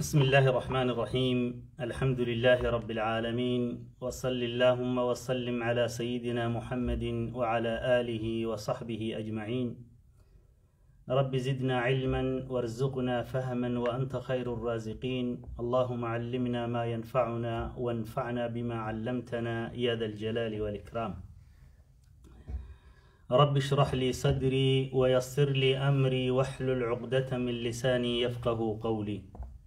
بسم الله الرحمن الرحيم الحمد لله رب العالمين وصل اللهم وسلم على سيدنا محمد وعلى آله وصحبه أجمعين رب زدنا علما وارزقنا فهما وأنت خير الرازقين اللهم علمنا ما ينفعنا وانفعنا بما علمتنا يا ذا الجلال والإكرام رب اشرح لي صدري ويسر لي أمري واحلل عقدة من لساني يفقه قولي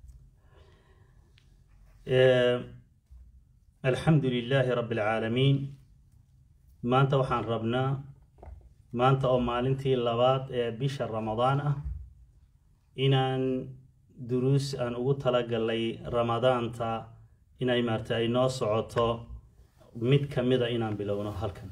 alxamdu lilaahi rabbi alcaalamiin maanta waxaan rabnaa maanta oo maalintii labaad ee bisha ramadaan ah inaan duruus aan ugu talagalay ramadaanta inay maarta ay noo socoto mid ka mida inaan bilowno halkan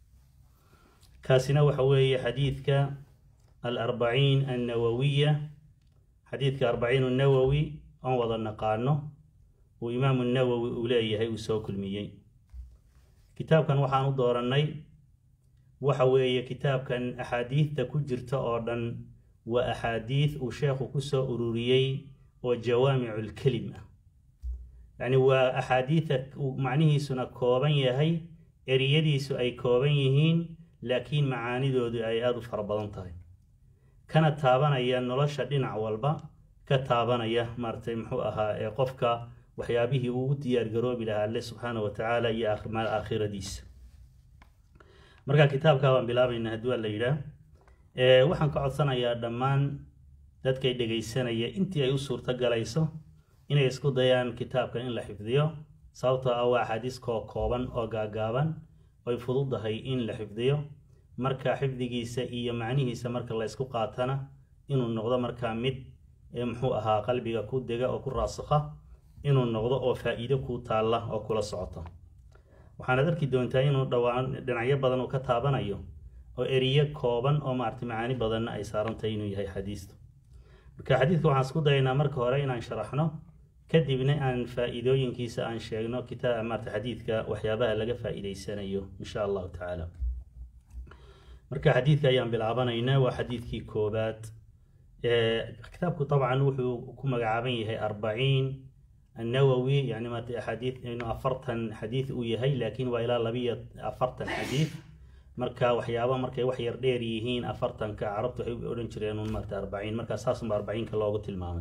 kaasina waxa weeye xadiidka alarbaciin annawawiya xadiidka arbaciin annawowi oon wada naqaano uu imaamu nawowi uu leeyahay uu soo kulmiyey kitaabkan waxaan u doorannay waxa weeye kitaabkan axaadiidta ku jirta oo dhan waa axaadiid uu sheekhu ku soo ururiyey oo jawaamiculkelim ah yacni waa axaadiida macnihiisuna kooban yahay eriyadiisu ay kooban yihiin laakiin macaanidoodu ay aada u fara badan tahay kana taabanaya nolosha dhinac walba ka taabanaya maaratay muxuu ahaa ee qofka waxyaabihii uu u diyaar garoobi lahaa alle subxaana wa tacaala iyo maal aakhiradiisa marka kitaabkaa baan bilaabaynaa haddii waa la yidhaah waxaan ka codsanayaa dhammaan dadkay dhegaysanaya intii ay u suurto galayso inay isku dayaan kitaabkan in la xifdiyo sababtoo ah waa axaadiis koo kooban oo gaagaaban oy fududahay in la xifdiyo marka xifdigiisa iyo macnihiisa marka la ysku qaatana inuu noqdo markaa mid muxuu ahaa qalbiga ku dega oo ku raasakha inuu noqdo oo faa-iido kuu taalla oo kula socoto waxaanad arki doontaa inuu dhawaan dhinacyo badan uu ka taabanayo oo eriyo kooban oo maarata macaani badanna ay saarantahay inuu yahay xadiistu marka xadiidka waxaan isku dayaynaa marka hore inaan sharaxno kadibna aan faa-iidooyinkiisa aan sheegno kitaab maarata xadiidka waxyaabaha laga faa-iideysanayo insha allahu tacaala marka xadiidka ayaan bilaabanaynaa waa xadiidkii koobaad kitaabku dabcan wuxuu ku magacaaban yahay arbaciin النووي يعني ما أحاديث إنه أفرتن حديث ويهي لكن وإلى لبية أفرتن حديث مركا وحيابا مركا وحير ديريهين أفرتن كعربت وحيب أورنجرين مركا أربعين مركا أساس بأربعين كاللوغة المامة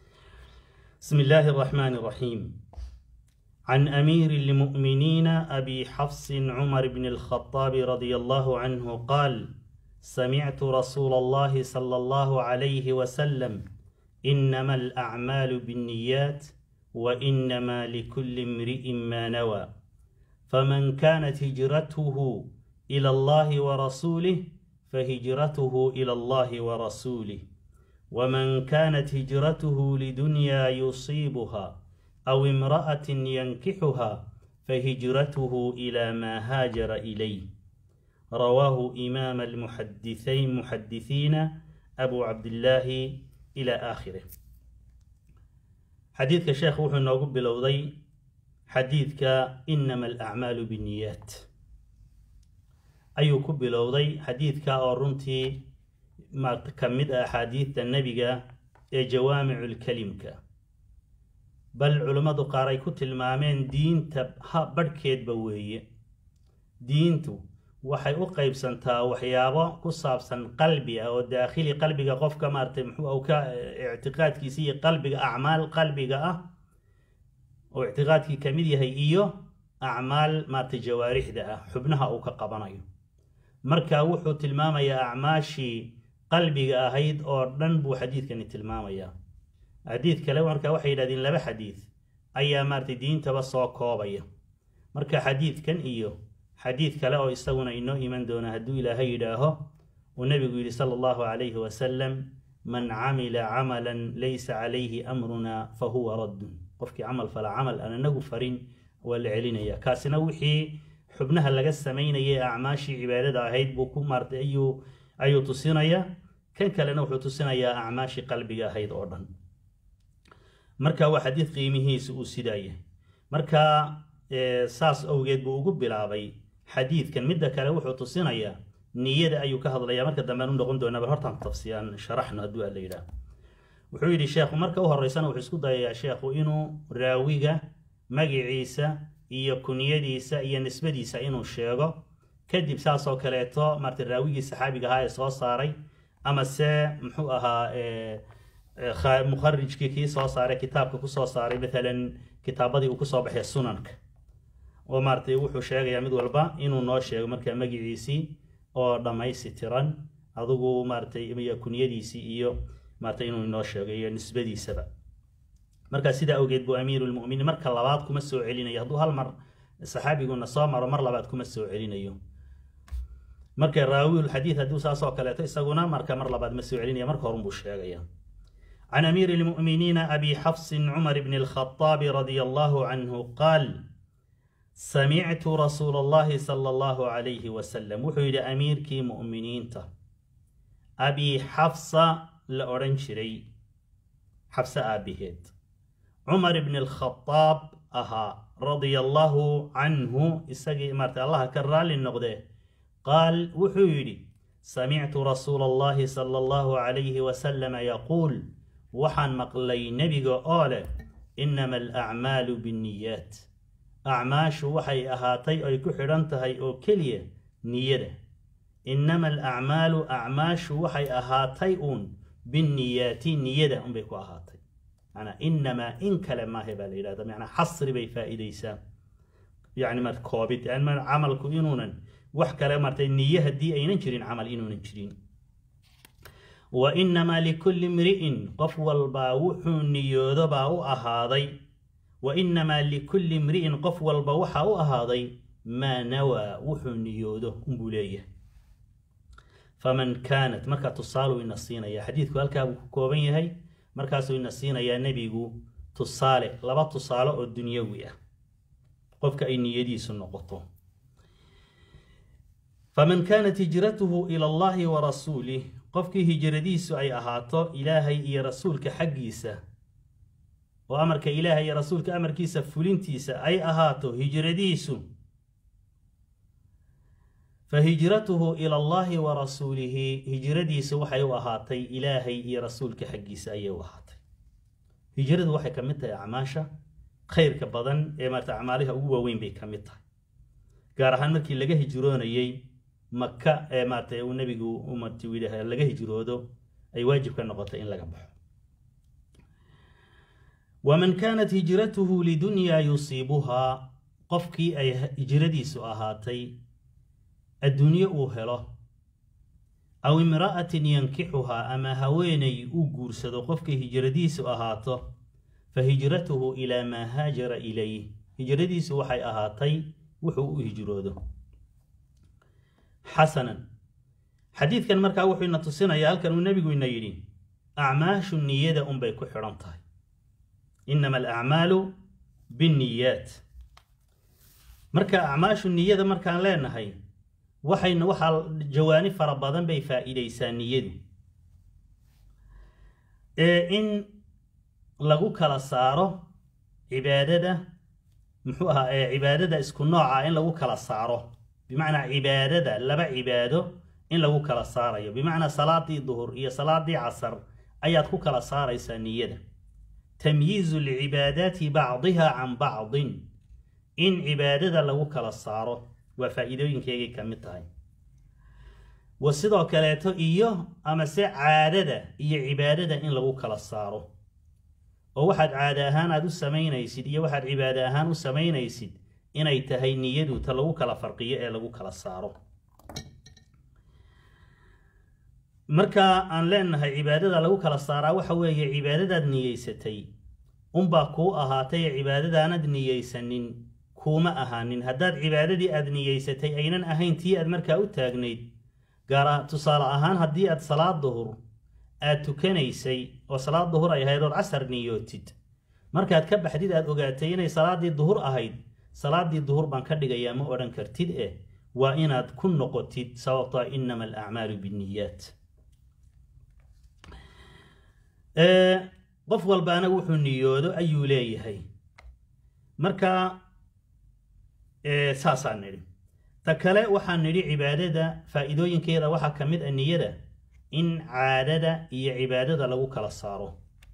بسم الله الرحمن الرحيم عن أمير المؤمنين أبي حفص عمر بن الخطاب رضي الله عنه قال سمعت رسول الله صلى الله عليه وسلم إنما الأعمال بالنيات وانما لكل امرئ ما نوى فمن كانت هجرته الى الله ورسوله فهجرته الى الله ورسوله ومن كانت هجرته لدنيا يصيبها او امراه ينكحها فهجرته الى ما هاجر اليه رواه امام المحدثين محدثين ابو عبد الله الى اخره xadiidka sheekh wuxuu noogu bilowday xadiidka inama alacmaalu binniyaat ayuu ku bilowday xadiidka oo runtii ka mid ah axaadiidta nebiga ee jawaamiculkelimka bal culimmadu qaar ay ku tilmaameen diinta ha badhkeedba weeye diintu waxay u qaybsantaa waxyaabo ku saabsan qalbi ah oo daakhili qalbiga qofka maaratay muxuu ka ictiqaadkiisa iyo qalbiga acmaal qalbiga ah oo ictiqaadkii ka mid yahay iyo acmaal maaratay jawaarixda ah xubnaha uu ka qabanayo marka wuxuu tilmaamayaa acmaashii qalbiga ahayd oo dhan buu xadiidkani tilmaamayaa xadiid kale marka waxay yidhahdeen laba xadiid ayaa maaratay diintaba soo koobaya marka xadiidkan iyo xadiid kale oo isaguna inoo iman doona hadduu ilaahay yidhaaho uu nebigu yidhi sala allahu calayhi wasalam man camila camalan laysa calayhi amruna fa huwa raddun qofkii camal fala camal aan anagu farin waa la celinaya kaasina wixii xubnaha laga samaynayay acmaashii cibaadada ahayd buu ku maartay ayuu ayuu tusinayaa kan kalena wuxuu tusinayaa acmaashii qalbiga ahayd oo dhan marka waa xadiid qiimihiisa uu sidaa yahay marka saas awgeed buu ugu bilaabay xadiidkan midda kale wuxuu tusinayaa niyada ayuu ka hadlayaa marka dambean u noqon doonaa bal hortaan tafsiyaan sharaxno hadduu alla yidhaah wuxuu yidhi sheekhu marka u horeysana wuxuu isku dayayaa sheekhu inuu raawiga magiciisa iyo kunyadiisa iyo nisbadiisa inuu sheego kadib saasoo kaleeto maarata raawigii saxaabiga ahaa ee soo saaray ama se muxuu ahaa mukharijkii kii soo saaray kitaabka kusoo saaray maalan kitaabadii uu kusoo baxay sunanka oo maaratay wuxuu sheegayaa mid walba inuu noo sheego markaa magiciisii oo dhammaystitiran adigu maaratay iyo kunyadiisii iyo maaratay inuu inoo sheego iyo nisbadiisaba markaa sidaa awgeed buu amiiru lmuminiin marka labaad kuma soo celinayo hadduu hal mar saxaabiguna soo maro mar labaad kuma soo celinayo marka raawilxadiid hadduu saasoo kaleeto isaguna marka mar labaad ma soo celinaya marka horun buu sheegaya عن أمير المؤمنين أبي حفص عمر بن الخطاب رضي الله عنه قال سمعت رسول الله صلى الله عليه وسلم وحيد أمير كي مؤمنين ته أبي حفص لأورنشري حفص أبيهد عمر بن الخطاب أها رضي الله عنه إساقي مرت الله كرال النقده قال وحيدي سمعت رسول الله صلى الله عليه وسلم يقول waxaan maqlay nebiga oo leh innama alacmaalu binniyaat acmaashu waxay ahaatay oy ku xidhan tahay oo keliya niyada innama alacmaalu acmaashu waxay ahaatay uun binniyaati niyada unbay ku ahaatay manaa innamaa in kale maahe baa la yidhahda manaa xasri bay faa'iidaysaa yani mar koobid camalku inuunan wax kale martay niye haddii aynan jirin camal inuunan jirin wainamaa likulli imri'in qof walbaa wuxuu niyoodo baa u ahaaday wainamaa likulli imri'in qof walba waxaa u ahaaday maa nawaa wuxuu niyoodo unbuu leeyahay faman kaanat markaa tusaaluu ina siinaya xadiidku halkaa buu ku kooban yahay markaasuu ina siinayaa nebigu tusaale laba tusaale oo dunyawi ah qofka ay niyadiisu noqoto faman kaanat hijratuhu ila allahi wa rasuulih qofkii hijradiisu ay ahaato ilaahay iyo rasuulka xaggiisa oo amarka ilaahay iyo rasuulka amarkiisa fulintiisa ay ahaato hijradiisu fa hijratuhu ila allahi wa rasuulihi hijradiisu waxay u ahaatay ilaahay iyo rasuulka xaggiisa ayay u ahaatay hijradu waxay ka mid tahay acmaasha khayrka badan ee maarata acmaaliha ugu waaweyn bay ka mid tahay gaar ahaan markii laga hijroonayey maka ee maarata uu nebigu umarti yidhaah laga hijroodo ay waajib ka noqotay in laga baxo waman kaanat hijratuhu lidunyaa yusiibuhaa qofkii ay hijradiisu ahaatay adduunye uu helo aw imra'atin yankixuhaa ama haweenay uu guursado qofkii hijradiisu ahaato fa hijratuhu ilaa maa haajara ilayh hijradiisu waxay ahaatay wuxuu u hijroodo xasanan xadiidkan markaa wuxuu ina tusinayaa halkan uu nebigu ina yidhi acmaashu niyada unbay ku xidhan tahay innama alacmaalu binniyaat marka acmaashu niyada markaan leenahay waxayna waxaa jawaani fara badan bay faa'iidaysaa niyadu ee in lagu kala saaro cibaadada muxuu ahaa ee cibaadada isku nooca in lagu kala saaro bimacnaa cibaadada laba cibaado in lagu kala saarayo bimacnaa salaadii duhur iyo salaadii casar ayaad ku kala saaraysaa niyada tamyiizu lcibaadaati bacdiha can bacdin in cibaadada lagu kala saaro waa faa'iidooyinkeegay ka mid tahay wa sidoo kaleeto iyo amase caadada iyo cibaadada in lagu kala saaro oo waxaad caada ahaan aad u samaynaysid iyo waxaad cibaado ahaan u samaynaysid inay tahay niyadu ta lagu kala farqiyo ee lagu kala saaro marka aan leenahay cibaadada lagu kala saaraa waxa weeye cibaadadaad niyeysatay unbaa kuu ahaatay ee cibaadadaanad niyeysanin kuuma ahaanin haddaad cibaadadii aad niyeysatay aynan ahayn tii aad markaa u taagnayd gaara tusaale ahaan haddii aad salaad duhur aad tukanaysay oo salaad duhur ay ahayd ood casar niyootid markaad ka baxdid aad ogaatay inay salaaddii duhur ahayd salaaddii duhur baan ka dhigayaa ma odhan kartid eh waa inaad ku noqotid sababtoa innama alacmaalu binniyaat qof walbaana wuxuu niyoodo ayuu leeyahay marka saasaan nidhi ta kale waxaan nidhi cibaadada faa'iidooyinkeeda waxaa ka mid a niyada in caadada iyo cibaadada lagu kala saaro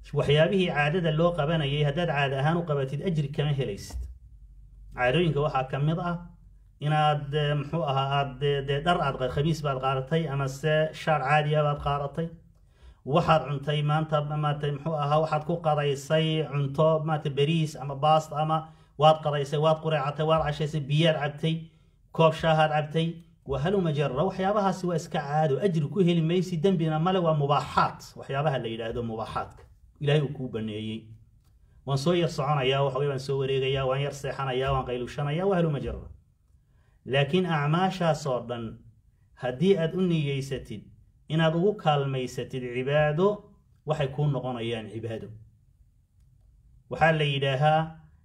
waxyaabihii caadada loo qabanayay haddaad caada ahaan u qabatid ajri kama helaysid caadooyinka waxaa ka mid ah inaad muxuu ahaa aad dee dhar aad khamiis baad qaadatay ama se shaar caadiya baad qaadatay waxaad cuntay maanta maarata muxuu ahaa waxaad ku qadaysay cunto maarata beriis ama baast ama waad qadaysay waad qureecatay waad cashaysay biyaad cabtay koob shaahaad cabtay wahaluma jara waxyaabahaasi waa iska caado ajri ku heli maysi dembina male waa mubaaxaat waxyaabaha la yidhaahdo mubaaxaadka ilaahay uu kuu baneeyey waan soo yar soconayaa waxa waan soo wareegayaa waan yar seexanayaa waan qaylushanayaa wahaluma jara laakiin acmaashaas oo dhan haddii aad u niyeysatid inaad ugu kaalmaysatid cibaado waxay kuu noqonayaan cibaado waxaa la yidhaahaa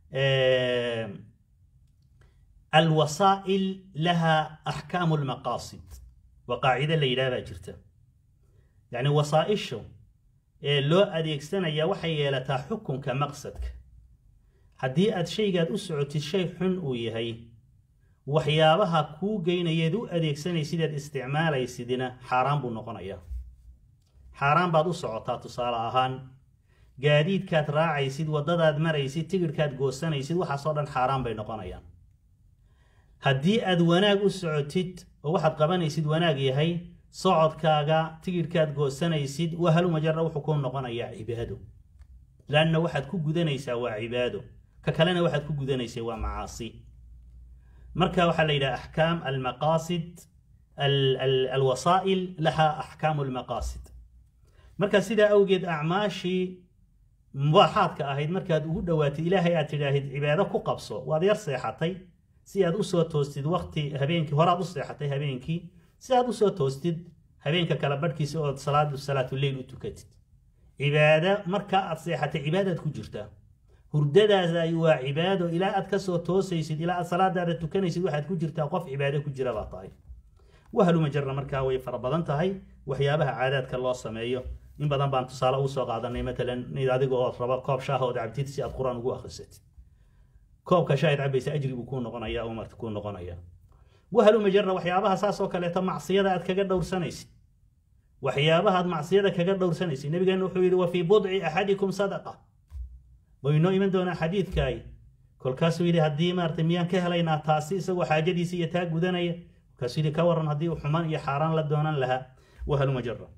alwasaa'il laha axkaamu lmaqaasid waa qaacide la yidhaha baa jirta yacni wasaa'ishu ee loo adeegsanaya waxay yeelataa xukunka maqsadka haddii aad shaygaad u socotid shay xun uu yahay waxyaabaha kuu geynayeed u adeegsanaysid eed isticmaalaysidina xaaraan buu noqonayaa xaaraan baad u socotaa tusaale ahaan gaadiidkaad raacaysid waddadaad maraysid tigidhkaad goosanaysid waxaasoo dhan xaaraan bay noqonayaan haddii aad wanaag u socotid oo waxaad qabanaysid wanaag yahay socodkaaga tigidhkaad goosanaysid wahaluma jarra wuxuu kuu noqonayaa cibaado laanna waxaad ku gudanaysaa waa cibaado ka kalena waxaad ku gudanaysaa waa macaasi marka waxaa la yidhaha axkaam almaqaasid alwasaa'il laha axkaamu almaqaasid marka sidaa awgeed acmaashii mubaaxaadka ahayd markaad ugu dhowaatid ilaahay aad tidhaahid cibaado ku qabso waad yar seexatay si aad usoo toostid waqti habeenkii horaad u seexatay habeenkii si aad usoo toostid habeenka kala badhkiisa ood salaadu salaatuleyl u tukatid cibaado markaa aad seexatay cibaadaad ku jirtaa hurdadaas ay waa cibaado ilaa aad kasoo toosaysid ilaa aad salaadaada tukanaysid waxaad ku jirtaa qof cibaado ku jira baa tahay wahaluma jarra markaa way fara badan tahay waxyaabaha caadaadka loo sameeyo in badan baan tusaale ugu soo qaadanay matalan adiga ood rabo koob shaaha ood cabtid si aad qur-aan ugu akhrisatid koobka shaahid cabaysa ajri buu kuu noqonaya oo marta kuu noqonaya wahaluma jarra waxyaabaha saas oo kaleeto macsiyada aad kaga dhowrsanaysid waxyaabaha aad macsiyada kaga dhowrsanaysid nabigeena wuxuu yidhi wa fii budci axadikum sadaqa waynoo iman doonaa xadiidkaay kolkaasuu yidhi haddii maarata miyaan ka helaynaa taasi isagoo xaajadiisa iyo taa gudanaya kolkaasuu yidhi ka waran haddii uu xumaan iyo xaaraan la doonan lahaa wahaluma jara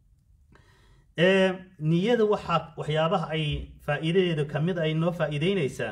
niyada waxaa waxyaabaha ay faa'iidadeedu ka mid ay noo faa'iideynaysaa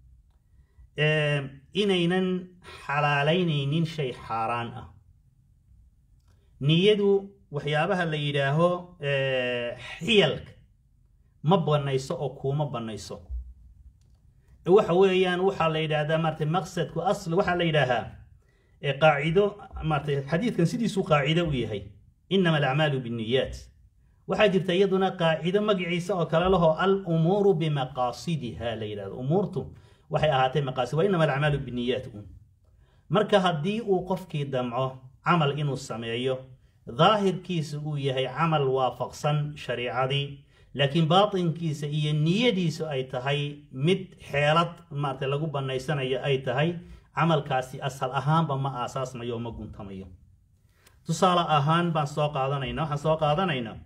inaynan xalaalaynaynin shay xaaraan ah niyadu waxyaabaha la yidhaaho xiyalka ma banayso oo kuuma banayso waxa weeyaan waxaa la yidhaahdaa maarata maqsadku asl waxaa la yidhaahaa qaacido maarata xadiidkan sidiisuu qaacido u yahay inama alacmaalu binniyaat waxaa jirta iyaduna qaacido magaciisa oo kale lahoo al umuuru bimaqaasidiha la yidhahdo umuurtu waxay ahaatay maqaasid waa inama alacmaalu binniyaat un marka haddii uu qofkii damco camal inuu sameeyo daahirkiisa uu yahay camal waafaqsan shariicadii laakiin baatinkiisa iyo niyadiisu ay tahay mid xeelad maarata lagu banaysanayo ay tahay camalkaasi asal ahaanba ma aasaasmayo oo ma guntamayo tusaale ahaan baan soo qaadanayna waxaan soo qaadanaynaa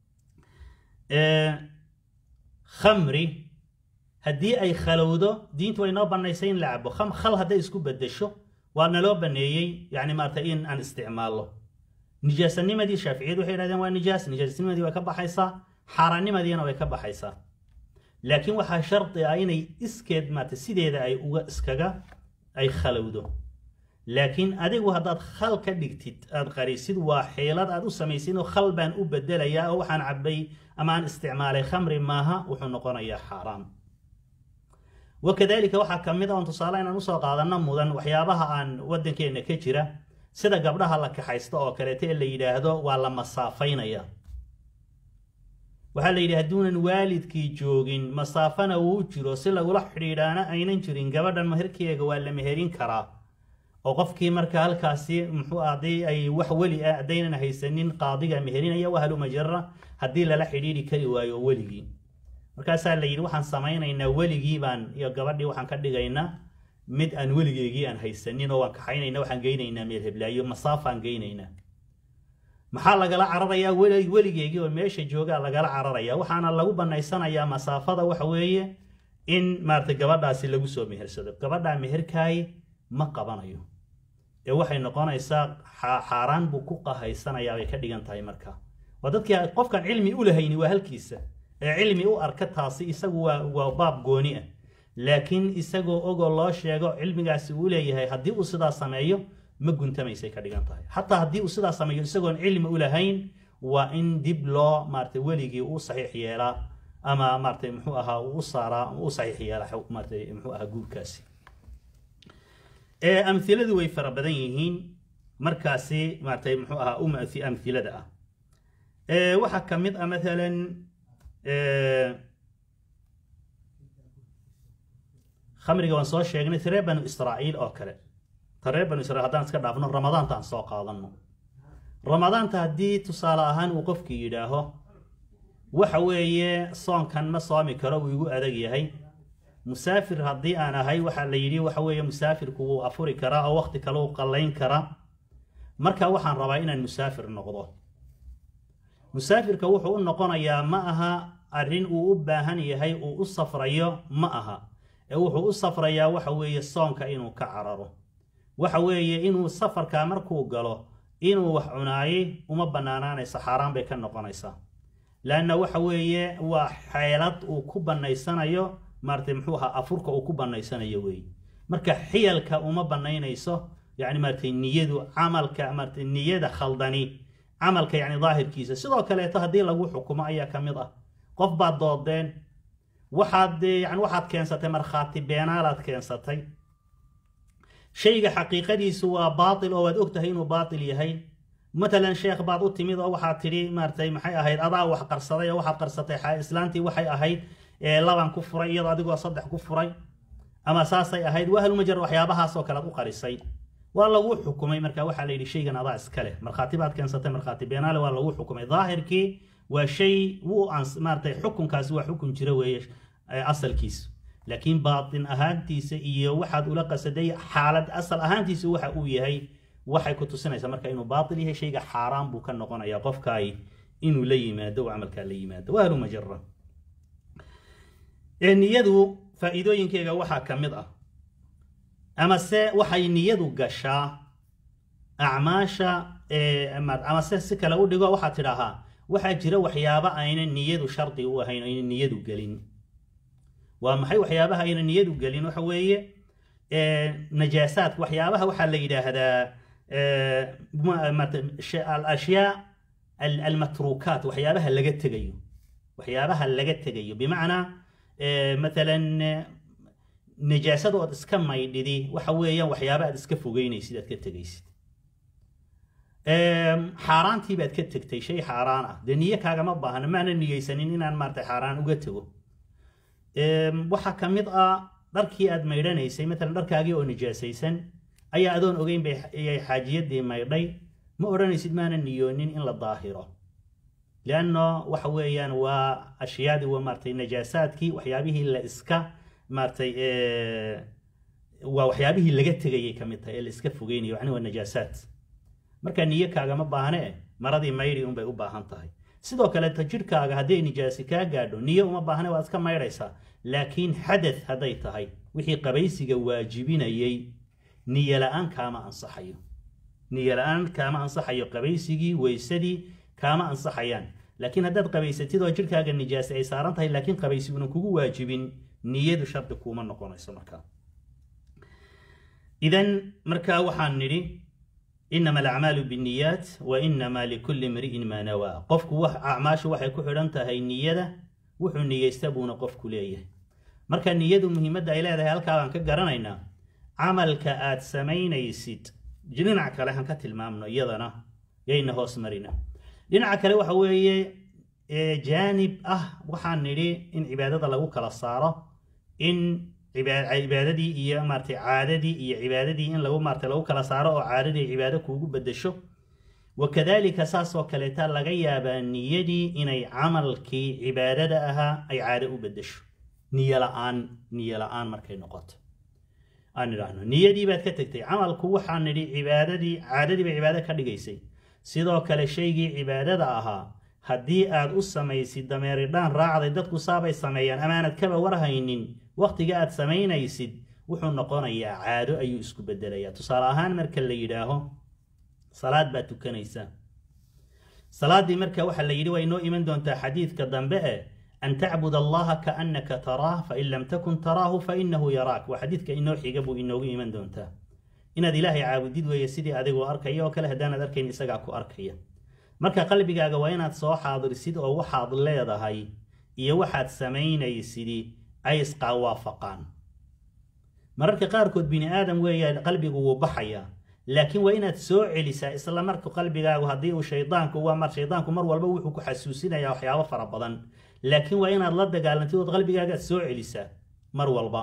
khamri haddii ay khalowdo diintu way noo banaysay in la cabo khal hadday isku bedesho waa naloo baneeyey yani maarata in aan isticmaallo nijaasanimadii shaaficiyadu waxay yidhahdeen waa nijaas nijaasnimadii way ka baxaysaa xaaraannimadiina way ka baxaysaa laakiin waxaa shardi ah inay iskeed maarata sideeda ay uga iskaga ay khalowdo laakiin adigu haddaad khal ka dhigtid aad qarisid waa xeelad aad u samaysid oo khal baan u bedelayaa oo waxaan cabay ama aan isticmaalay khamri maaha wuxuu noqonayaa xaaraam wakadalika waxaa ka mid a oon tusaale inaan usoo qaadanno mudan waxyaabaha aan waddankeenna ka jira sida gabdhaha la kaxaysto oo kaleeto ee la yidhaahdo waa la masaafaynaya waxaa la yidhi hadduunan waalidkii joogin masaafana wuu jiro si lagula xidhiidhaana aynan jirin gabadhan meherkeega waa la meherin karaa oo qofkii marka halkaasi muxuu haddii ay wax weli ah haddaynan haysanin qaadiga meherinaya wahaluma jara haddii lala xidhiidhi kari waayo weligii markaasaa la yidhi waxaan samaynaynaa weligii baan iyo gabadhii waxaan ka dhigaynaa mid aan weligeygii aan haysanin oo waan kaxaynayna waxaan geynaynaa meel heblaayo masaafaan geynaynaa maxaa lagala cararayaa weli weligeygii oo meesha joogaa lagala cararaya waxaana lagu banaysanayaa masaafada waxa weeye in maarata gabadhaasi lagu soo mehersado gabadhaa meherkaayi ma qabanayo ee waxay noqonaysaa xaaraan buu ku qahaysanayaa bay ka dhigan tahay marka waa dadkii qofkan cilmi u lahayni waa halkiisa ee cilmi u arka taasi isagu waa waa baab gooni ah laakiin isagoo ogoo loo sheego cilmigaasi uu leeyahay haddii uu sidaa sameeyo ma guntamaysay ka dhigan tahay xataa haddii uu sidaa sameeyo isagoon cilmi u lahayn waa in dib loo maarata weligii u saxiix yeelaa ama maarata muxuu ahaa u saaraa u saxiix yeelaa maarata muxuu ahaa guurkaasi amhiladu way fara badan yihiin markaasi maarata muxuu ahaa uma amhilada ah waxaa ka mid ah maalan khamriga waan soo sheegnay reer banu israa'iil oo kale ta reer banu israiil haddaan iska dhaafno ramadaanta aan soo qaadanno ramadaanta haddii tusaale ahaan uu qofkii yidhaaho waxa weeye soonkan ma soomi karo uu igu adag yahay musaafir haddii aan ahay waxaa la yidhi waxa weeye musaafirku wuu afuri karaa oo waqti kale u qallayn karaa marka waxaan rabaa inaan musaafir noqdo musaafirka wuxuu u noqonayaa ma aha arrin uu u baahan yahay uu u safrayo ma aha ee wuxuu u safrayaa waxa weeye soonka inuu ka cararo waxa weeye inuu safarkaa markuu galo inuu wax cunaayey uma bannaanaanaysa xaaraan bay ka noqonaysaa leanna waxa weeye waa xeelad uu ku bannaysanayo maaratay muxuu ahaa afurka uu ku bannaysanayo weeye marka xiyalka uma bannaynayso yacni maaratay niyadu camalka maaratay niyada khaldani camalka yacni daahirkiisa sidoo kaleeto haddii lagu xukumo ayaa ka mid ah qof baad doodeen waxaad yani waxaad keensatay markhaati beenaalaad keensatay shayga xaqiiqadiisu waa baatil oo waad og tahay inuu baatil yahay matalan sheekh baad u timid oo waxaad tidhi maaratay maxay ahayd adaa wax qarsaday oo waxaad qarsatay islaantii waxay ahayd laban ku furay iyadoo adigoo saddex ku furay ama saasay ahayd wahlmajar waxyaabahaasoo kale ad u qarisay waa lagu xukumay marka waxaa la yidhi shaygan adaa iska leh markhaati baad keensatay markhaati beenaale waa lagu xukumay daahirkii waa shay wuu maaratay xukunkaasi waa xukun jira weeye asalkiisu laakiin baatin ahaantiisa iyo waxaad ula qasaday xaalad asal ahaantiisa waxa uu yahay waxay ku tusinaysaa marka inuu baatil yahay shayga xaaraan buu ka noqonayaa qofkaay inuu la yimaado oo camalkaa la yimaado waa halumajara niyadu faa'iidooyinkeega waxaa ka mid ah amase waxay niyadu gashaa acmaasha amase si kale u dhigo waxaad tidhaahaa waxaa jira waxyaaba ayna niyadu shardi u ahayn ayna niyadu gelin waa maxay waxyaabaha ayna niyadu gelin waxa weeye najaasaadka waxyaabaha waxaa la yidhaahdaa alashyaa almatruukaat waxyaabaha laga tegayo waxyaabaha laga tegayo bimacnaa matalan najaasada ood iska maydhidi waxa weeyaan waxyaaba aad iska fogeynaysid aad ka tegaysid xaaraantii baad ka tegtay shay xaaraan ah dee niyo kaagama baahna maana niyeysanin inaan maarata xaaraan uga tego waxaa ka mid ah dharkii aad maydhanaysay matalan dharkaagii oo nijaasaysan ayaa adoon ogeyn bay xaajiyadii maydhay ma odhanaysid maana niyoonin in la daahiro lianno waxa weeyaan waa ashyaadii waa maaratay najaasaadkii waxyaabihii la iska maaratay waa waxyaabihii laga tegayay ka mid tahay ee la iska fogeynayo yani waa najaasaad marka niyo kaagama baahne maradii maydhi unbay u baahan tahay sidoo kaleeto jidhkaaga hadday nijaasi kaa gaadho niyo uma baahne waad iska maydhaysaa laakiin xadath hadday tahay wixii qabaysiga waajibinayay niyo la-aan kaama ansaxayo niyo la-aan kaama ansaxayo qabaysigii weysadii kaama ansaxayaan laakiin haddaad qabaysatid oo jidhkaaga nijaasi ay saaran tahay laakiin qabaysiguna kugu waajibin niyadu shardi kuuma noqonayso markaa idan markaa waxaan nidhi inama alacmaalu binniyaat wa inama likulli imri'in maa nawaa qofku wax acmaashu waxay ku xidhan tahay niyada wuxuu niyeysta buuna qofku leeyahay marka niyadu muhiimadda ay leedahay halkaa baan ka garanaynaa camalka aad samaynaysid dhinac kale han ka tilmaamno iyadana yayna hoos marina dhinaca kale waxa weeye jaanib ah waxaan nidhi in cibaadada lagu kala saaro in cibaadadii iyo maaratay caadadii iyo cibaadadii in lagu maaratay lagu kala saaro oo caadadii cibaado kuugu bedesho wakadalika saasoo kaleeta laga yaabaa niyadii inay camalkii cibaadada ahaa ay caado u bedesho niyo la-aan niyo la-aan markay noqoto aan idhaahno niyadii baad ka tegtay camalku waxaan nidhi cibaadadii caadadii bay cibaado ka dhigaysay sidoo kale shaygii cibaadada ahaa haddii aad u samaysid dameeridhaan raacday dadku saabay sameeyaan amaanad kaba warhaynin wakhtiga aad samaynaysid wuxuu noqonayaa caado ayuu isku bedelayaa tusaale ahaan marka la yidhaaho salaad baad tukanaysaa salaaddii marka waxaa la yidhi waa inoo iman doontaa xadiidka dambe e an tacbud allaha kaannaka taraah fain lam takun taraahu fainahu yaraak waa xadiidka inoo xiga buu inoogu iman doontaa inaad ilaahay caabudid weeye sidii adigoo arkaya oo kale haddaanaad arkayn isagaa ku arkaya marka qalbigaaga waa inaad soo xaadirsid oo waxaad leedahay iyo waxaad samaynaysid ay isqaawaafaqaan mararka qaarkood bini aadam weeyaa qalbigu wuu baxayaa laakiin waa inaad soo celisaa isla marka qalbigaagu haddii uu shaydaanku waa mar shaydaanku mar walba wuxuu ku xasuusinayaa waxyaabo fara badan laakiin waa inaad la dagaalantid ood qalbigaagaad soo celisaa mar walba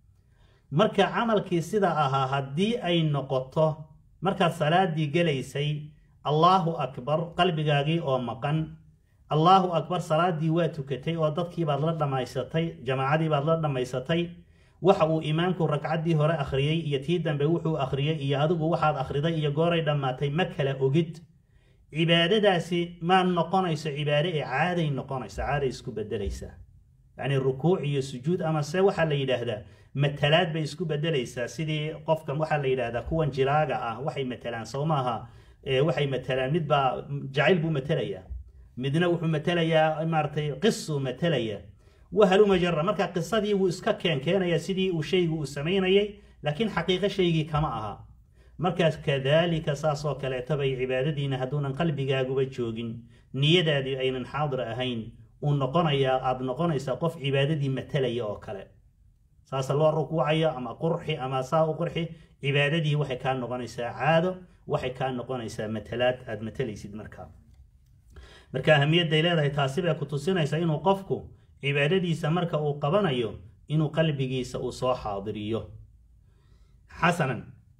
marka camalkii sida ahaa haddii ay noqoto markaad salaadii gelaysay allaahu akbar qalbigaagii oo maqan allaahu akbar salaadii waa tukatay oo dadkiibaad la dhammaysatay jamaacadiibaad la dhammaysatay waxa uu imaamku ragcaddii hore akhriyey iyo tii dambe wuxuu akhriyey iyo adigu waxaad akhriday iyo gooray dhammaatay ma kala ogid cibaadadaasi ma noqonayso cibaade ee caaday noqonaysa caaday isku bedelaysaa yacni rukuuc iyo sujuud ama se waxaa la yidhaahdaa matalaad bay isku bedelaysaa sidii qofkan waxaa la yidhaahdaa kuwan jiraaga ah waxay matalaan soo maaha waxay matalaan midbaa jacayl buu matelayaa midna wuxuu matelayaa maaratay qisuu matalaya wahaluma jara marka qisadii wuu iska keenkeenaya sidii uu shaygu uu samaynayay laakiin xaqiiqo shaygii kama aha markaas kadaalika saasoo kaleeto bay cibaadadiina hadduunan qalbigaaguba joogin niyadaadii aynan xaadir ahayn uu noqonayaa aada noqonaysaa qof cibaadadii matalaya oo kale saasa loo rukuucayo ama qurxi ama saa u qurxi cibaadadii waxay kaa noqonaysaa caado waxay kaa noqonaysaa matalaad aada matalaysid markaa marka ahamiyadday leedahay taasi bay ku tusinaysaa inuu qofku cibaadadiisa marka uu qabanayo inuu qalbigiisa uu soo xaadiriyo xasanan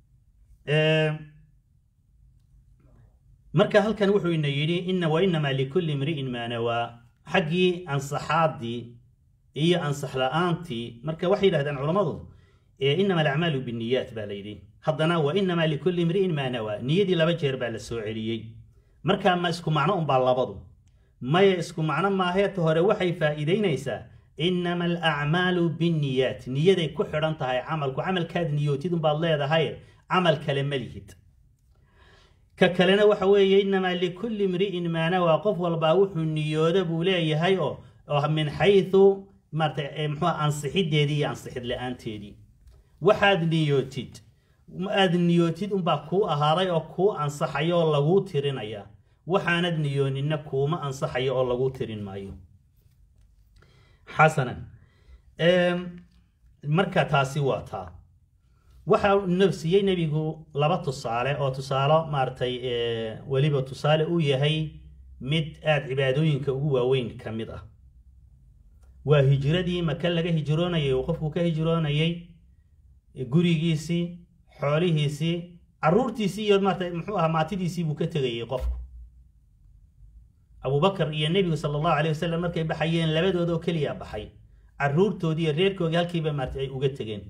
marka halkan wuxuu ina yidhi ina wainamaa likulli imri'in maa nawaa xaggii ansaxaaddii iyo ansax la-aantii marka waxay yidhahdeen culammadu inama alacmaalu binniyaat baa la yidhi haddana wa inamaa likulli imri'in maa nawaa niyadii laba jeer baa la soo celiyey marka ma isku macno unbaa labadu maya isku macno maaheeta hore waxay faa'iidaynaysaa inama alacmaalu binniyaat niyaday ku xidhan tahay camalku camalkaad niyootid unbaad leedahay camal kale ma lihid ka kalena waxa weeye inamaa likulli imri'in maa nawaa qof walbaa wuxuu niyooda buu leeyahay oo oo min xaysu maarata muxuu ansixideedii iyo ansixid la-aanteedii waxaad niyootid aad niyootid unbaa kuu ahaaday oo kuu ansaxaya oo laguu tirinaya waxaanad niyooninna kuuma ansaxayo oo laguu tirin maayo xasanan marka taasi waa taa waxaa nafsiyey nebigu laba tusaale oo tusaalo maaratay weliba tusaale u yahay mid aada cibaadooyinka ugu waaweyn ka mid ah waa hijiradii maka laga hijroonayay uu qofku ka hijroonayay gurigiisii xoolihiisii caruurtiisii iyo maarata muxuu ahaa maatidiisii buu ka tegayay qofku abubakar iyo nebigu sala allahu alayh wasalam markay baxayeen labadoodoo keliya baxay caruurtoodii iyo reerkoodii halkiiba maarata ay uga tegeen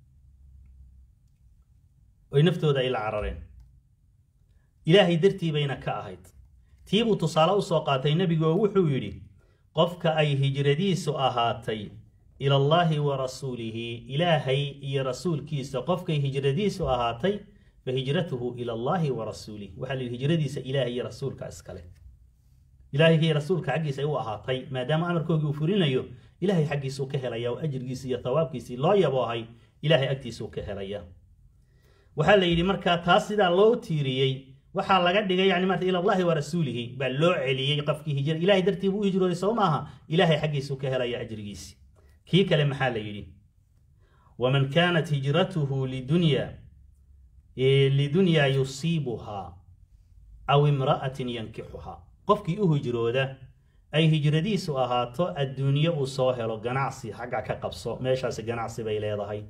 oy naftooda ay la carareen ilaahay dartii bayna ka ahayd tii buu tusaale usoo qaatay nebigu oo wuxuu yidhi qofka ay hijradiisu ahaatay ila allaahi wa rasuulihi ilaahay iyo rasuulkiisa qofkay hijradiisu ahaatay fa hijratuhu ila allaahi wa rasuulih waxaa la yidhi hijradiisa ilaahay iyo rasuulka iskale ilaahay iyo rasuulka xaggiisa ay u ahaatay maadaama amarkoogii uu fulinayo ilaahay xaggiisuu ka helaya oo ajirgiisi iyo thawaabkiisii loo yaboohay ilaahay agtiisuu ka helaya waxaa la yidhi markaa taas sidaa loo tiiriyey waxaa laga dhigay yani maarta ila allahi wa rasuulihi baa loo celiyey qofkii hijra ilahay dartii buu u hijrooday soo maaha ilaahay xaggiisuu ka helaya ajrigiisi kii kale maxaa la yidhi waman kaanat hijratuhu lidunya lidunyaa yusiibuhaa aw imra'atin yankixuhaa qofkii u hijrooda ay hijradiisu ahaato adduunye uu soo helo ganacsi xagga ka qabso meeshaasi ganacsi bay leedahay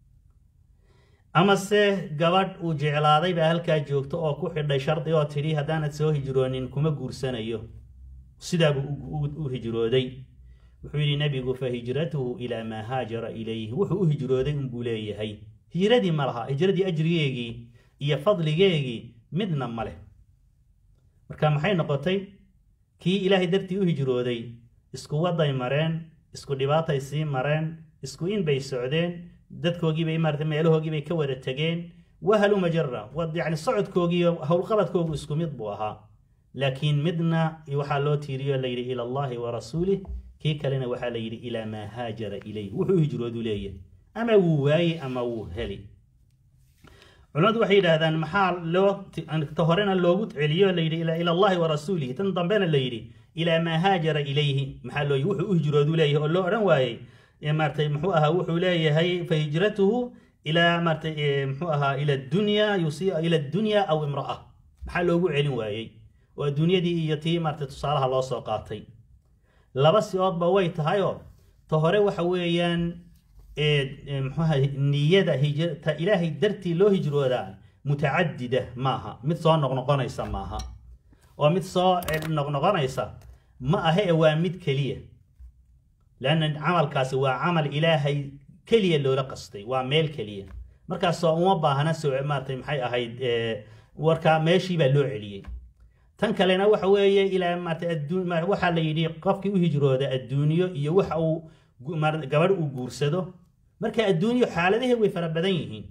amase gabadh uu jeclaaday baa halkaa joogto oo ku xidhay shardi oo tidhi haddaanad soo hijroonin kuma guursanayo sidaabuu u hijrooday wuxuu yidhi nebigu fa hijratuhu ilaa maa haajara ilayhi wuxuu u hijrooday unbuu leeyahay hijradii ma laha hijradii ajrigeegii iyo fadligeegii midna ma leh marka maxay noqotay kii ilaahay dartii u hijrooday isku waday mareen isku dhibaatay sii mareen isku in bay socdeen dadkoogiibay maarata meelahoogiibay ka wada tegeen wahalu majara yani socodkoogiiyo howlqabadkoogu isku mid buu ahaa laakiin midna waxaa loo tiiriyo layidhi ila allahi wa rasuulih kii kalena waxaa la yidhi ilaa maa haajara ilayh wuxuu hijroodu leeyahay ama wuu waaye ama wuu heli culimadu waxay yidhaahdaan maxaa loo ta horena loogu celiyo layidhi ila allahi wa rasuulihi tan dambena la yidhi ilaa maa haajara ilayhi maxaa loo wuxuu u hijroodu leeyahay oo loo odhan waayey maaratay muxuu ahaa wuxuu leeyahay fa hijratuhu ilaa maaratay muxuu ahaa ila dunya yusi ila dunya aw imra'a maxaa loogu celin waayey oo adduunyadii iyo tii maaratay tusaalaha loo soo qaatay laba si-oodba way tahayoo ta hore waxa weeyaan mxuaha niyada ta ilaahay dartii loo hijroodaa mutacadida maaha mid soo noqnoqonaysa maaha oo mid soo noqnoqonaysa ma ahe e waa mid keliya leanna camalkaasi waa camal ilaahay keliya loola qastay waa meel keliya markaasoo uma baahna so maaratay maxay ahayd warkaa meeshii baa loo celiyey tan kalena waxa weeye ilaa maarata waxaa la yidhi qofkii u hijrooda adduunyo iyo waxa uu gabadh uu guursado marka adduunyo xaaladaheed way fara badan yihiin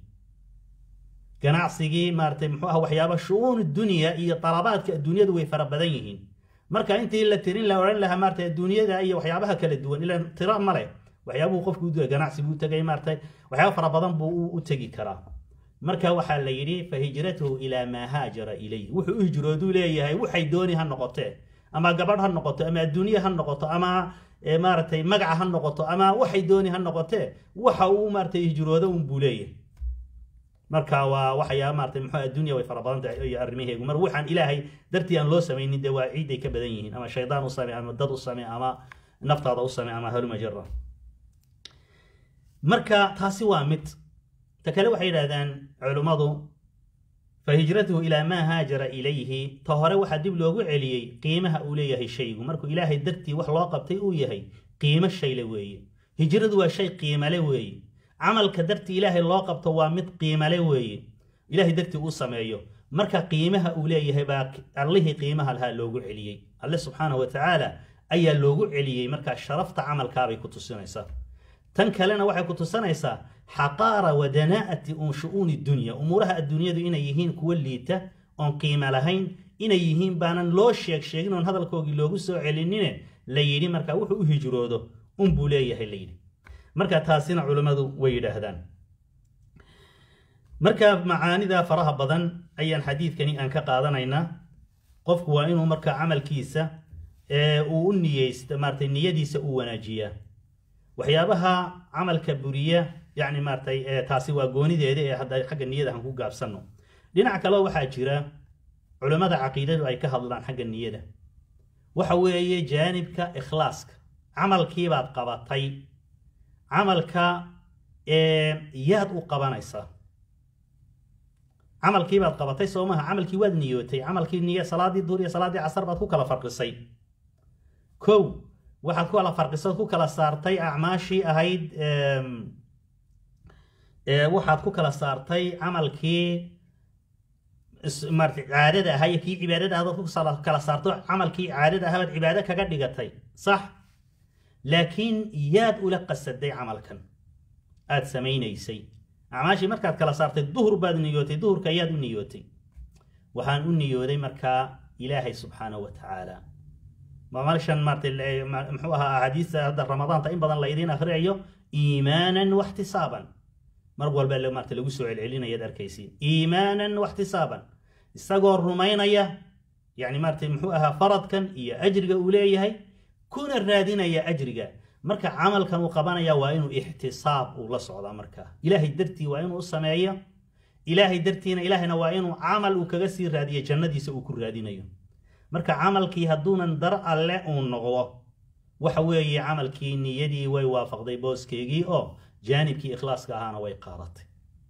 ganacsigii maaratay muxuu ah waxyaaba shu-uun dunya iyo talabaadka adduunyadu way fara badan yihiin marka intii la tirin la odhan lahaa maaratay adduunyada iyo waxyaabaha kala duwan ilan tira male waxyaabuhu qofku u ganacsi buu tegay maaratay waxyaaba fara badan buu u tegi karaa marka waxaa la yidhi fa hijratuhu ilaa maa haajara ilayh wuxuu u hijrooduu leeyahay waxay dooni ha noqotee ama gabadh ha noqoto ama adduunye ha noqoto ama maaratay magaca ha noqoto ama waxay dooni ha noqotee waxa uu maaratay hijroodo un buu leeyahay marka waa waxyaa maaratay muxuu adduunya way fara badan tahay iyo arrimaheegu mar waxaan ilaahay dartii aan loo samaynin dee waa ciiday ka badan yihiin ama shaydaan u samee ama dad u samee ama naftaada u samee ama halumajara marka taasi waa mid ta kale waxay yidhahdaan culummadu fa hijratuhu ilaa maa haajara ilayhi ta hore waxaa dib loogu celiyey qiimaha uu leeyahay shaygu markuu ilaahay dartii wax loo qabtay uu yahay qiimo shayle weeye hijradu waa shay qiimale weeye camalka dartii ilaahay loo qabto waa mid qiimale weeye ilaahay dartii uu sameeyo marka qiimaha uu leeyahay baa allihii qiimaha lahaa loogu celiyey alle subxaanahu wa tacaala ayaa loogu celiyey markaa sharafta camalkaabay ku tusinaysaa tan kalena waxay ku tusanaysaa xaqaara wa danaa'ati un shu-uuni dunya umuuraha adduunyadu inay yihiin kuwo liita oon qiimo lahayn inay yihiin baanan loo sheeg sheegin oon hadalkoogii loogu soo celinine la yidhi markaa wuxuu u hijroodo unbuu leeyahay la yidhi marka taasina culammadu way yidhaahdaan marka macaanida faraha badan ayaan xadiidkani aan ka qaadanaynaa qofku waa inuu markaa camalkiisa uu u niyeysta maaratay niyadiisa uu wanaajiyaa waxyaabaha camalka buriya yani maaratay taasi waa goonideeda ee hadda xagga niyada aan ku gaabsanno dhinac kaleo waxaa jira culammada caqiidadu ay ka hadlaan xagga niyada waxa weeye jaanibka ikhlaaska camalkiibaad qabatay camalka yaad u qabanaysaa camalkiibaad qabatay soo maha camalkii waad niyootay camalkii niy salaadii duur iyo salaaddii casar baad ku kala farqisay kow waxaad ku kala farqisood ku kala saartay acmaashii ahayd waxaad ku kala saartay camalkii marata caadada ahaa iyo kii cibaadada ahdood ku kala saarto camalkii caadada ahabaad cibaado kaga dhigatay sax laakiin yaad ula qasaday camalkan aad samaynaysay acmaashii markaad kala saartay duhur baad niyootay duhurka ayaad u niyootay waxaan u niyooday markaa ilaahay subxaanahu wa tacaala malshan maarata muxuu ahaa axaadiista hadda ramadaanta in badan laydiin akhriyayo iimaanan waxtisaaban mar walba maarata lagu soo celcelinayaad arkaysiin iimaanan waxtisaaban isagoo rumaynaya yani maarata muxuu ahaa faradkan iyo ajriga uu leeyahay kuna raadinaya ajriga marka camalkan uu qabanaya waa inuu ixtisaab uu la socdaa markaa ilaahay dartii waa inuu u sameeyo ilaahay dartiina ilaahayna waa inuu camal uu kaga sii raadiyo jannadiisa uu ku raadinayo marka camalkii hadduunan dar alle uu noqdo waxa weeye camalkii niyadii way waafaqday booskeygii oo jaanibkii ikhlaaska ahaana way qaadatay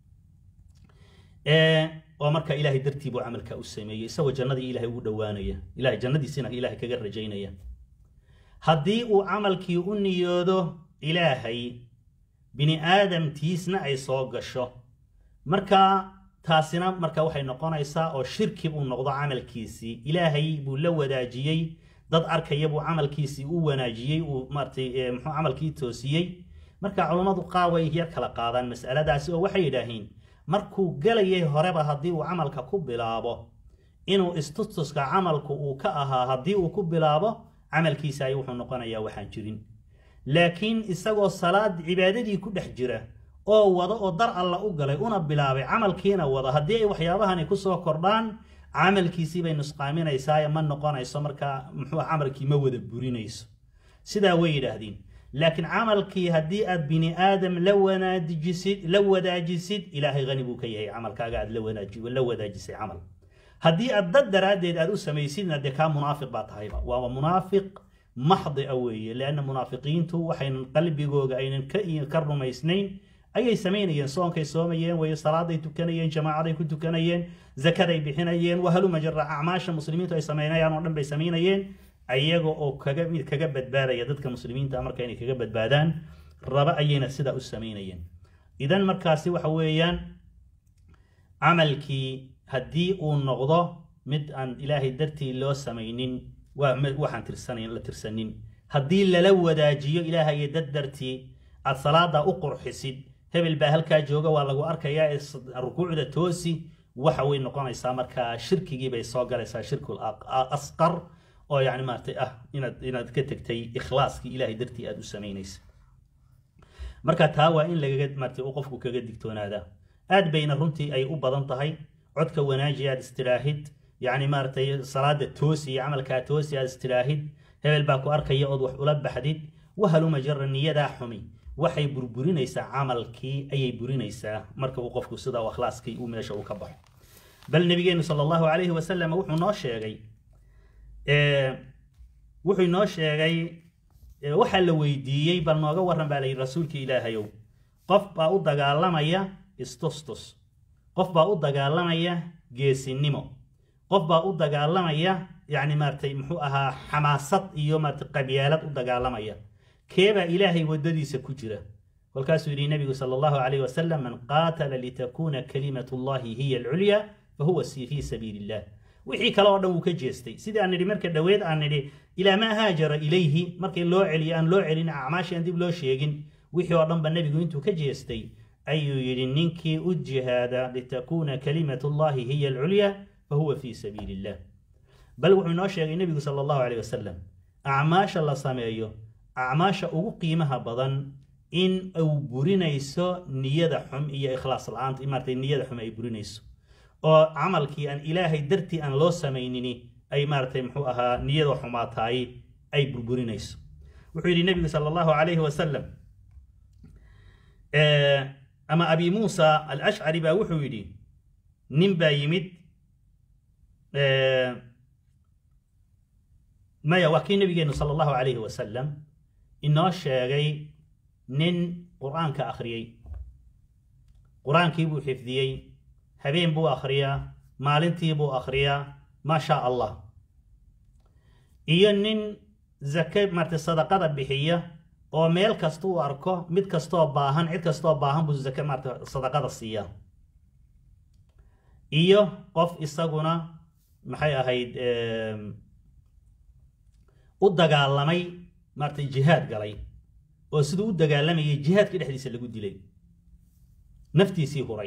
oo marka ilaahay dartii buu camalka u sameeyey isagoo jannadii ilaahay ugu dhowaanaya ilahay jannadiisina ilaahay kaga rajaynaya haddii uu camalkii u niyoodo ilaahay bini aadamtiisna ay soo gasho marka taasina marka waxay noqonaysaa oo shirki buu noqdo camalkiisii ilaahay buu la wadaajiyey dad arkaya buu camalkiisii u wanaajiyey uu maaratay muxuu camalkii toosiyey marka culummadu qaar way yar kala qaadaan mas'aladaasi oo waxay yidhaahiin markuu gelayay horeba haddii uu camalka ku bilaabo inuu istustuska camalku uu ka ahaa haddii uu ku bilaabo camalkiisa ay wuxuu noqonayaa waxaan jirin laakiin isagoo salaad cibaadadii ku dhex jira oo wada oo dar alla u galay una bilaabay camalkiina wada haddii ay waxyaabahani kusoo kordhaan camalkiisii bay nusqaaminaysaa ma noqonayso marka muxuu camalkii ma wada burinayso sidaa way yidhaahdeen laakiin camalkii haddii aad bini aadam la wanaajisid la wadaajisid ilaahay hani buu ka yahay camalkaaga aad la wadaajisay camal haddii aad dad daraaddeed aad u samaysidna dee kaa munaafiq baa tahayba waa munaafiq maxdi a weeye leanna munaafiqiintu waxaynan qalbigooga aynan ka rumaysnayn ayay samaynayeen soonkay soomayeen way salaaday tukanayeen jamaacaday ku tukanayeen zakaday bixinayeen wahaluma jara acmaasha muslimiintu ay samaynayaan oo dhan bay samaynayeen ayaga oo kaga mid kaga badbaadaya dadka muslimiinta marka inay kaga badbaadaan raba ayayna sidaa u samaynayeen idan markaasi waxa weeyaan camalkii haddii uu noqdo mid aan ilaahay dartii loo samaynin waxaan tirsanayn la tirsanin haddii lala wadaajiyo ilaahay iyo dad dartii aad salaada u qurxisid hebel baa halkaa jooga waa lagu arkayaa ee rukuucda toosi waxa way noqonaysaa markaa shirkigii bay soo galaysaa shirkul asqar oo yani maaratay ah inaad inaad ka tegtay ikhlaaskii ilaahay dartii aad u samaynaysa marka taa waa in lagaga maaratay uu qofku kaga digtoonaadaa aad bayna runtii ay u badan tahay codka wanaaji aad istiraahid yani maaratay salaada toosi iyo camalkaa toosi aad istiraahid hebel baa ku arkaya ood wax ula baxdid wahaluma jara niyadaa xumi waxay burburinaysaa camalkii ayay burinaysaa marka uu qofku sidaa akhlaaskii uu meesha uu ka baxo bal nabigeenu sal allahu calayhi wasalam wuxuu noo sheegay wuxuu noo sheegay waxaa la weydiiyey bal nooga waran baa layidhi rasuulka ilaahayow qof baa u dagaalamaya istustus qof baa u dagaalamaya geesinimo qof baa u dagaalamaya yani maaratay muxuu ahaa xamaasad iyo maaratay qabyaalad u dagaalamaya keebaa ilaahay waddadiisa ku jira kolkaasuu yidhi nabigu sala allahu calayh wasalam man qaatala litakuuna kalimatu llahi hiya alculya fahuwa fii sabiili illah wixii kale oo dhan wuu ka jeestay sidii aan nidhi marka dhoweed aan nidhi ilaa maa haajara ilayhi markii loo celiyo aan loo celin acmaashii aan dib loo sheegin wixii oo dhanba nebigu intuu ka jeestay ayuu yidhi ninkii u jihaada litakuuna kalimatu llahi hiya alculya fahuwa fii sabiili illah bal wuxuu inoo sheegay nebigu sala allahu calayh wasalam acmaasha la sameeyo acmaasha ugu qiimaha badan in uu burinayso niyada xum iyo ikhlaas la-aanta maartay niyada xum ay burinayso oo camalkii aan ilaahay dartii aan loo samaynini ay maaratay muxuu ahaa niyada xumaataay ay burburinayso wuxuu yidhi nebigu sala allahu calayhi wasalam ama abi muusa alashcari baa wuxuu yidhi nin baa yimid maya waa kii nabigeenu sala allahu calayhi wasalam inoo sheegay nin qur-aanka akhriyey qur-aankii buu xifdiyey habeen buu akhriyaa maalintii buu akhriyaa maa shaa allah iyo nin zake marta sadaqada bixiya oo meel kasta uu arko mid kastoo baahan cid kastoo baahan buu zake marta sadaqada siiyaa iyo qof isaguna maxay ahayd u dagaalamay maartay jihaad galay oo siduu u dagaalamayay jihaadka dhexdiisa lagu dilay naftiisii huray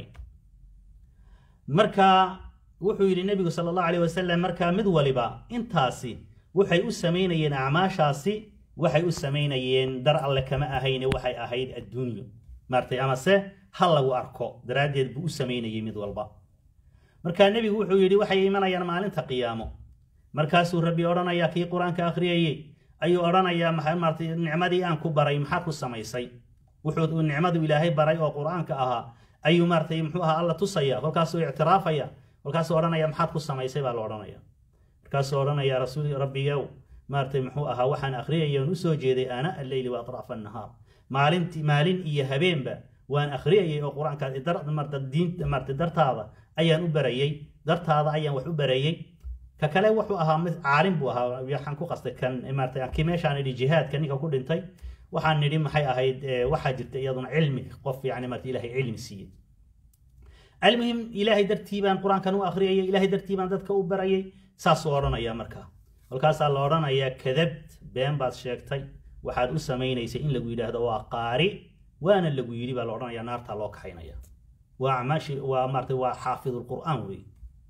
marka wuxuu yidhi nebigu sala allahu alayh wasalam markaa mid waliba intaasi waxay u samaynayeen acmaashaasi waxay u samaynayeen dar alle kama ahayne waxay ahayd adduunyo maartay amase ha lagu arko daraaddeed buu u samaynayay mid walba markaa nebigu wuxuu yidhi waxay imanayaan maalinta qiyaamo markaasuu rabbi odhanayaa kii qur-aanka akhriyayey ayuu odhanayaa maxaa maaratay nicmadii aan ku baray maxaad ku samaysay wuxuu nicmadu ilaahay baray oo qur-aanka ahaa ayuu maaratay muxuu ahaa alla tusaya kolkaasuu ictiraafaya kolkaasuu odhanaya maxaad ku samaysay baa la odhanaya markaasuu odhanaya rasuul rabbigow maaratay muxuu ahaa waxaan akhriyaya oon usoo jeeday ana alleyli wa atraafa annahaar maalinti maalin iyo habeenba waan akhriyayay oo qur-aanka diinta maarata dartaada ayaan u barayey dartaada ayaan wax u barayey ka kale wuxuu ahaa mid caalim buu ahaa waxaan ku qastay kan maarata kii meeshaan idhi jihaadka ninka ku dhintay waxaan nidhi maxay ahayd waxaa jirta iyaduna cilmi qof yani maarata ilahay cilmi siiyey almuhim ilaahay dartii baan qur-aankan u akhriyayay ilaahay dartii baan dadka u barayay saasuu odhanayaa markaa kolkaasaa la odhanayaa kadabt been baad sheegtay waxaad u samaynaysay in lagu yidhaahdo waa qaari waana lagu yidhi baa la odhanaya naartaa loo kaxaynaya waa acmaashi waa maarata waa xaafidulqur'aan wey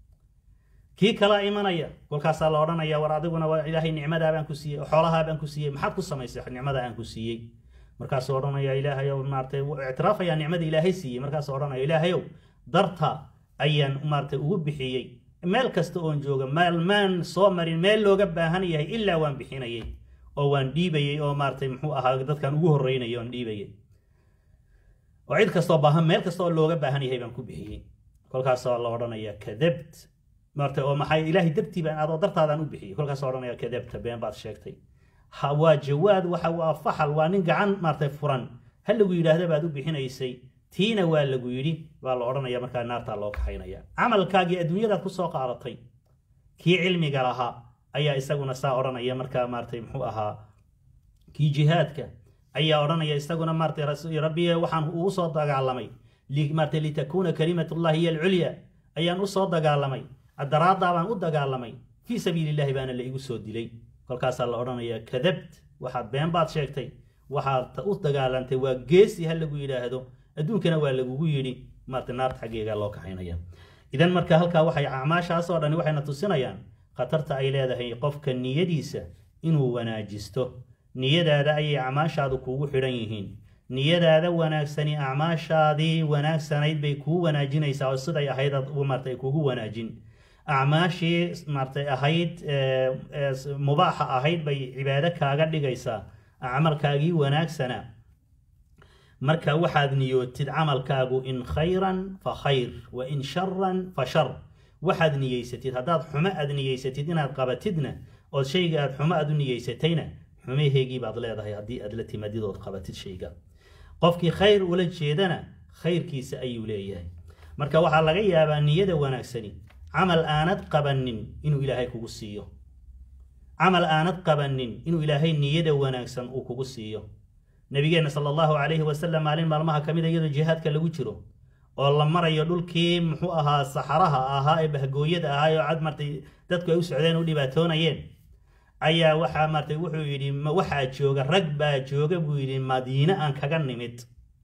kii kalaa imanaya kolkaasaa la odhanaya war adiguna waa ilaahay nicmadaa baan ku siiyey xoolahaa baan ku siiyey maxaad ku samaysay nicmada aan ku siiyey markaasuu odhanaya ilaahayow maaratay ictiraafayaa nicmada ilaahay siiyey markaasuu odhanaya ilaahayow darta ayaan maaratay ugu bixiyey meel kasta oon jooga meel maan soo marin meel looga baahan yahay ilaa waan bixinayay oo waan dhiibayey oo maaratay muxuu ahaa dadkan ugu horreynayay oon dhiibayay oo cid kastoo baahan meel kasta oo looga baahan yahay baan ku bixiyey kolkaasoo la odhanaya kadabt maarta oo maxay ilaahay dartii baan adoo dartaadaan u bixiyey kolkaasoo odhanaya kadabta been baad sheegtay ha waa jawaad waxa waa faxal waa nin gacan maartay furan ha lagu yidhaahda baad u bixinaysay tiina waa lagu yidhi baa la odhanaya markaa naartaa loo kaxaynaya camalkaagii adduunyadaad ku soo qaadatay kii cilmiga lahaa ayaa isaguna saa odhanaya markaa maaratay muxuu ahaa kii jihaadka ayaa odhanaya isaguna maaratay rabbiye waxaan ugu soo dagaalamay maaratay litakuuna kalimatullahi hiya alculya ayaan u soo dagaalamay daraaddaa baan u dagaalamay fii sabiili illahi baana la igu soo dilay kolkaasaa la odhanayaa kadabt waxaad been baad sheegtay waxaad u dagaalantay waa geesi ha lagu yidhaahdo adduunkana waa lagugu yidhi maarta naarta xaggeega loo kaxaynaya idan marka halkaa waxay acmaashaasoo dhani waxayna tusinayaan khatarta ay leedahay qofka niyadiisa inuu wanaajisto niyadaada ayay acmaashaadu kuugu xidhan yihiin niyadaada wanaagsani acmaashaadii wanaagsanayd bay kuu wanaajinaysaa oo siday ahayd maarta ay kuugu wanaajin acmaashii maartay ahayd mubaaxa ahayd bay cibaado kaaga dhigaysaa camalkaagii wanaagsana marka waxaad niyootid camalkaagu in khayran fa khayr wa in sharan fa shar waxaad niyeysatid haddaad xumo aad niyeysatid inaad qabatidna ood shayga aad xumo aad u niyeysatayna xumaheegii baad leedahay haddii aad la timaadid ood qabatid shayga qofkii khayr ula jeedana khayrkiisa ayuu leeyahay marka waxaa laga yaabaa niyada wanaagsani camal aanad qabanin inuu ilaahay kugu siiyo camal aanad qabanin inuu ilaahay niyada wanaagsan uu kugu siiyo nabigeenna sala allahu calayhi wasalam maalin maalmaha ka mid a iyadoo jihaadka lagu jiro oo la marayo dhulkii muxuu ahaa saxaraha ahaa ee bahgooyada ahaa oo cad martay dadku ay u socdeen u dhibaatoonayeen ayaa waxaa martay wuxuu yidhi waxaa jooga rag baa jooga buu yidhi madiine aan kaga nimid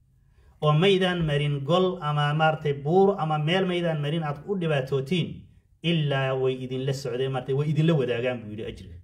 oo maydaan marin gol ama maaratay buur ama meel maydaan marin aad u dhibaatootiin ilaa way idinla socdeen maartay way idinla wadaagaan buu yidhi ajriga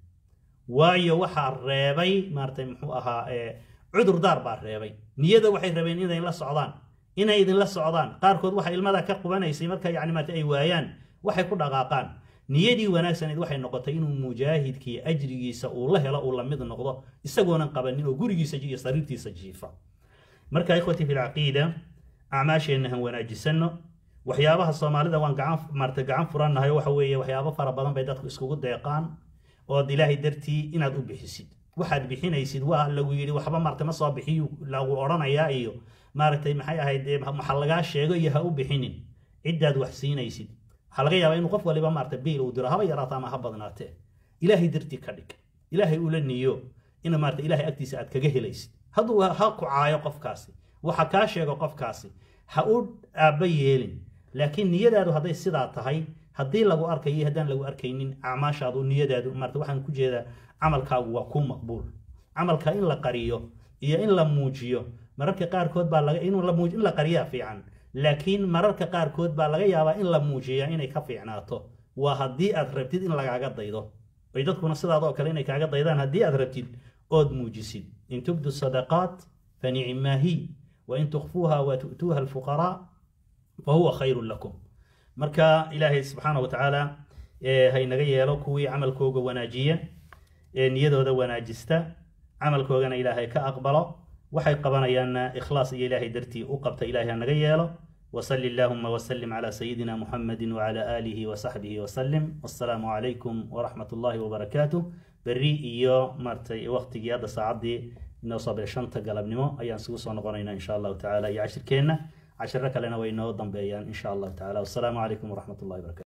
waayo waxaa reebay maaratay muxuu ahaa cudurdaar baa reebay niyada waxay rabeen inay la socdaan inay idinla socdaan qaarkood waxa ilmada ka qubanaysay marka yani maarta ay waayaan waxay ku dhaqaaqaan niyadii wanaagsaneed waxay noqotay inuu mujaahidkii ajrigiisa uu la helo uu lamid noqdo isagoonan qabanin oo gurigiisa iyo sariirtiisa jiifa marka ikhwatii fi lcaqiida acmaasheenna han wanaajisanno waxyaabaha soomaalida waan gacan maarta gacan furannahay waxa weeye waxyaabo fara badan bay dadku iskugu deeqaan ood ilaahay dartii inaad u bixisid waxaad bixinaysid waa lagu yidhi waxba maarta ma soo bixiyu lagu odhanayaa iyo maaragtay maxay ahayd waxa lagaa sheego iyo ha u bixinin ciddaad wax siinaysid waxaa laga yaabaa inuu qof waliba maarta biil uu diro haba yaraata ama ha badnaatee ilaahay dartii ka dhig ilaahay ula niyo in maarta ilaahay agtiisa aad kaga helaysid hadduu ha ku caayo qofkaasi waxa kaa sheego qofkaasi ha u aabba yeelin laakiin niyadaadu hadday sidaa tahay haddii lagu arkayo haddaan lagu arkaynin acmaashaadu niyadaadu maarta waxaan ku jeedaa camalkaagu waa ku maqbuul camalka in la qariyo iyo in la muujiyo mararka qaarkood baa laga inuu la muuj in la qariyaa fiican laakiin mararka qaarkood baa laga yaabaa in la muujiyaa inay ka fiicnaato waa haddii aad rabtid in lagaaga daydo ay dadkuna sidaadoo kale inay kaaga daydaan haddii aad rabtid ood muujisid in tubdu sadaqaat fa nicmaa hi wa in tukfuuha wa tu'tuuha alfuqaraa fa huwa khayrun lakum marka ilaahay subxaana wa tacaala haynaga yeelo kuwii camalkooga wanaajiya ee niyadooda wanaajista camalkoogana ilaahay ka aqbalo waxay qabanayaanna ikhlaas iyo ilaahay dartii u qabta ilaahay hanaga yeelo وصل اللهم وسلم على سيدنا محمد وعلى آله وصحبه وسلم والسلام عليكم ورحمة الله وبركاته بري إيو مرتي وقت هذا ساعدي نوصل شنطة قلب نمو أيان سوسو نقرينا إن شاء الله تعالى يعشر كينا عشر لنا وينو ضم بيان إن شاء الله تعالى والسلام عليكم ورحمة الله وبركاته